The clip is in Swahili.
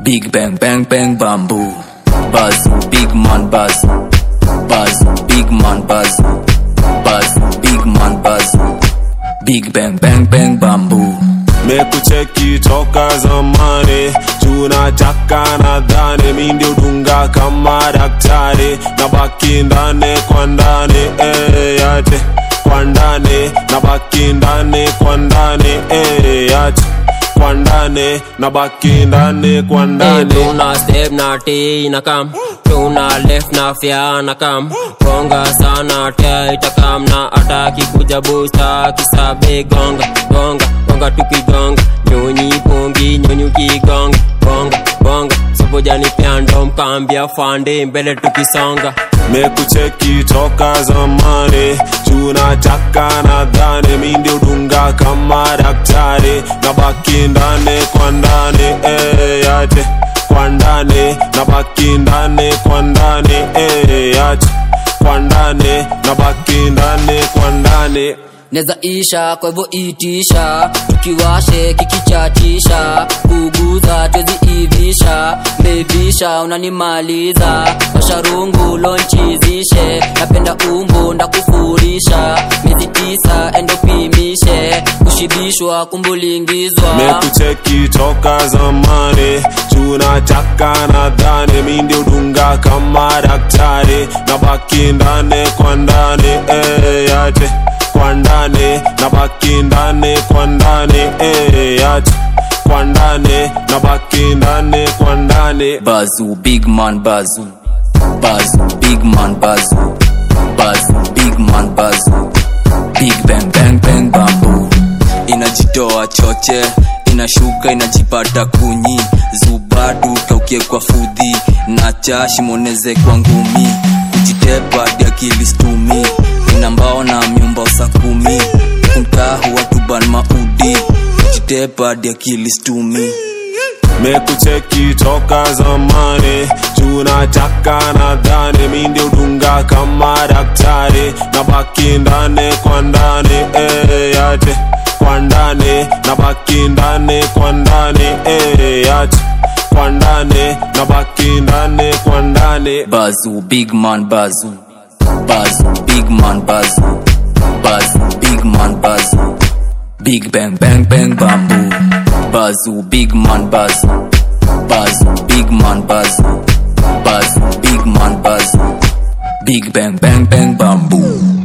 Big bang bang bang bamboo. Buzz, big man buzz. Buzz, big man buzz. Buzz, big man buzz. Big bang bang bang bamboo. mekucheki toka zamani tunataka nadhani mi ndio dunga kama daktari na baki ndani kwa ndani eh, yate kwa ndani na baki ndani kwa ndani eh, yate kwa ndani na baki ndani kwa Hey, ndani tuna step na T na kam tuna left na fya na kam gonga sana tia itakam na ataki kuja busta kisabe gonga gonga gonga tukigonga nyonyi pongi nyonyi ukigonga gonga gonga sobojani pyando mkambia fande mbele tukisonga mekucheki toka zamani tunataka nadhani mi ndio dunga kama daktari na baki ndani kwa ndani eh, yate kwa ndani na baki ndani kwa ndani eh, yate kwa ndani na baki ndani kwa ndani neza isha kwa hivyo itisha tukiwashe kikichatisha kuguza twezi ivisha bevisha unanimaliza washarungu lonchizishe napenda umbo ndakufurisha miezi tisa endopimishe kushibishwa kumbulingizwa mekucheki toka zamani tunataka nadhani mi ndio dunga kama daktari na baki ndani kwa ndani eh, yate kwa ndani na baki ndani kwa ndani eh, yate kwa ndani na baki ndani kwa ndani Bazoo, big man bazoo. Bazoo, big man bazoo. Bazoo, big man bazoo. Big bang bang bang bamboo. Inajitoa choche, inashuka inajipata kunyi. Zubadu kaukie kwa fudhi, na chashi moneze kwa ngumi. Kujitepa hadi akili stumi, ina mbao na myumba usakumi. Kumtahu watu ban maudi, kujitepa hadi akili stumi. mekucheki toka zamani tunataka nadhani mi ndio dunga kama daktari na baki ndani kwa ndani eh, yate kwa ndani na baki ndani kwa ndani eh, yate kwa ndani na baki ndani kwa ndani Bazoo, big man bazoo. Bazoo, big man bazoo. Bazoo, big man bazoo. Big bang bang bang bamboo. Bazoo, big man bazoo. Bazoo, big man bazoo. Bazoo, big man bazoo. Big bang bang bang bamboo.